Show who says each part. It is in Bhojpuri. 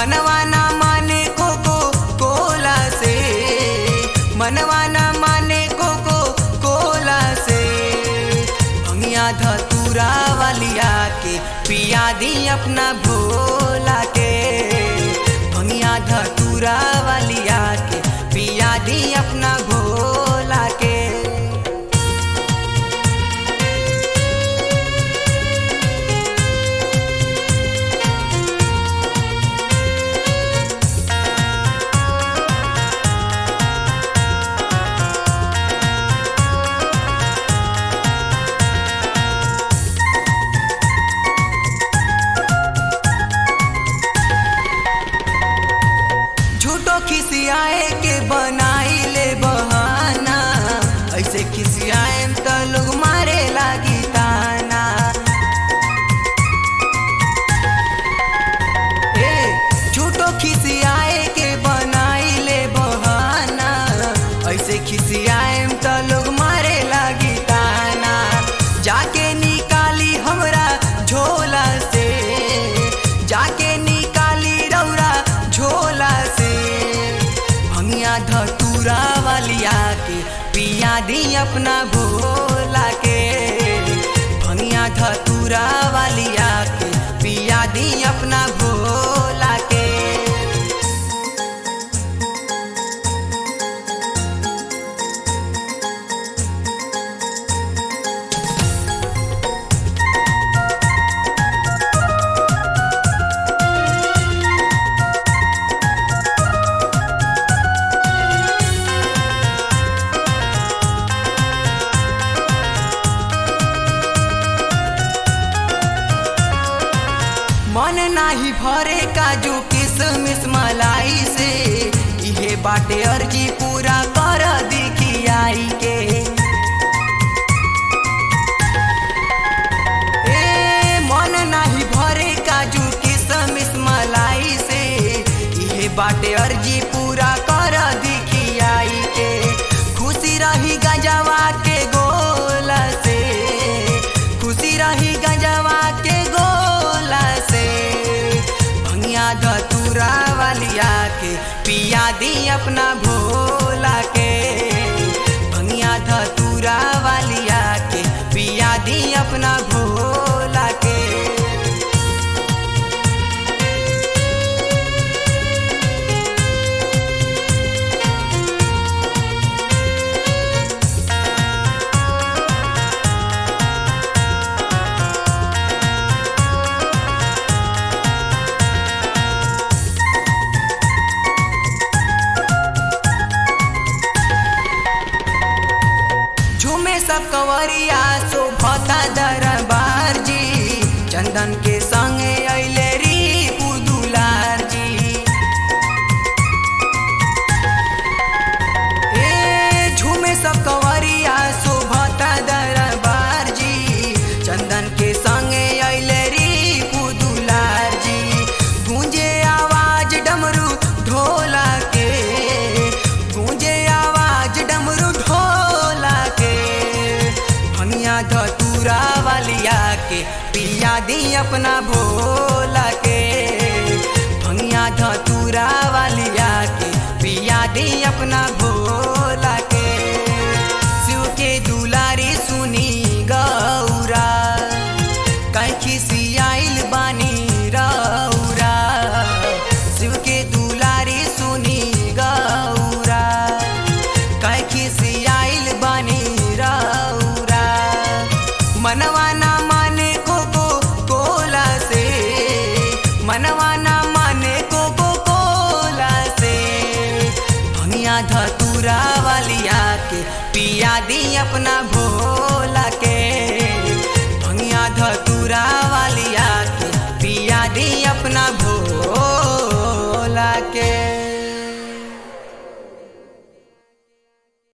Speaker 1: मनवा ना माने कोको कोला से मनवा ना माने कोको कोला से भंगिया धतूरा वालिया के पिया दी अपना भोला के भंगिया धतूरा वालिया के पिया दी अपना भोला के झूठो खिसियाए के बनाई ले बहाना ऐसे खिसियाए तो लोग मारे लागी ताना ए झूठो खिसियाए के बनाई ले बहाना ऐसे खिसियाए तो लोग मारे लागी ताना जाके निकाली हमरा झोला से जाके निकाली रौरा झोला से भंगिया धतूरा वालिया के पिया दी अपना भोला के भंगिया धतूरा वालिया के पिया दी अपना भोला के मन नाही भरे काजू किसमिस मलाई से इहे बाटे अर्जी पूरा कर दिखियाई के ए मन नाही भरे काजू किसमिस मलाई से इहे बाटे अर्जी पूरा कर दिखियाई के खुशी रही गजवा के गोला से खुशी रही गजवा के गोला से भंगिया धतूरा वालिया के पिया दी अपना भोला के भंगिया धतूरा वालिया के पिया दी अपना भोला के झूमे सब कंवरिया शोभता दरबार जी चंदन के संगे अइले री पुदुलार जी ए झूमे सब कंवरिया शोभता दरबार जी चंदन के संगे अइले री पुदुलार जी गूंजे आवाज डमरू ढोला के गूंजे आवाज डमरू ढोला के भंगिया धतूरा वालिया के पिया दी अपना भोला के भंगिया धतूरा वालिया के पिया दी अपना भोला के शिव के दुलारी सुनी गौरा कैखी सियाइल बानी रौरा शिव के दुलारी सुनी गौरा कैखी सियाइल बानी रौरा मनवा ना माने कोको कोला से मनवा ना माने कोको कोला से भंगिया धतूरा वालिया के पिया दी अपना भोला